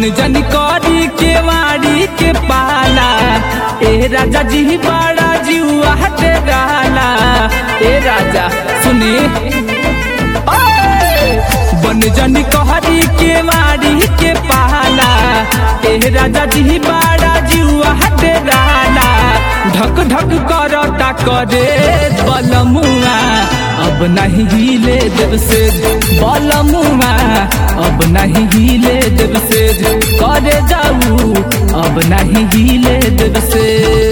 बन जन करी के वाड़ी के पाला ए राजा जी बड़ा जुआ हटे डाला ए राजा सुनी ओए! बन जन कहरी के वाड़ी के पाला ए राजा जी बड़ा जुआ हटे डाला ढक ढक करता करे बलमुआ अब नहीं हिले देव से बलमुआ अब नहीं हिले देव से करे जाऊ अब नहीं हिले देव से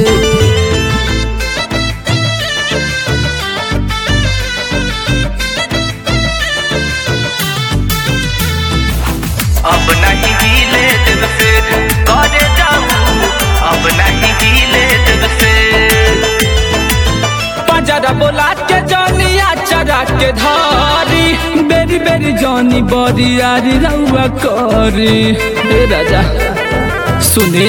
अब नहीं हिले दिल से करे जाऊं अब नहीं हिले दिल से पजरा बोला के जनिया चरा के धारी बेरी बेरी जनी बरी यारी रउआ करी ए राजा सुने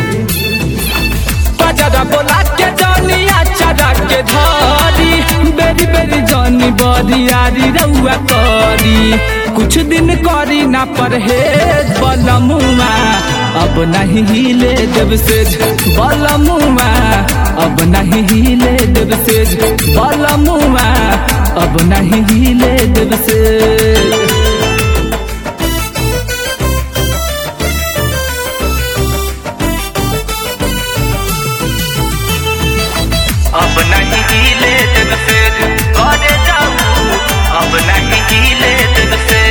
पजरा बोला के जनिया चरा के धारी बेरी बेरी जनी बरी यारी रउआ करी कुछ दिन करी ना परहेज बलमुआ अब नहीं हिले देव से बलमुआ अब नहीं हिले देव से बलमुआ अब नहीं हिले देव से अब नहीं हिले दिल से करे जाऊं अब नहीं हिले दिल से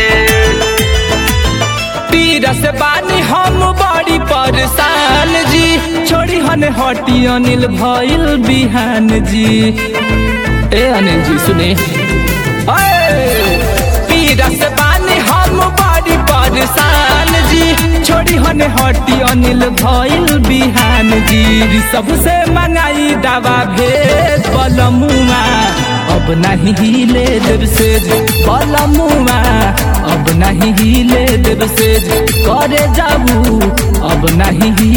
पीरा से बानी हम बड़ी परेशान जी छोड़ी हन हटी अनिल भइल बिहान जी ए अनिल जी सुने ओए! पीरा से बानी हम बड़ी परेशान जी छोड़ी हन हटी अनिल भइल बिहान जी सबसे मंगाई दवा भेद बलमुआ अब नहीं हिले देव से बलमुआ अब नहीं हिले देव से करे जाबू अब नहीं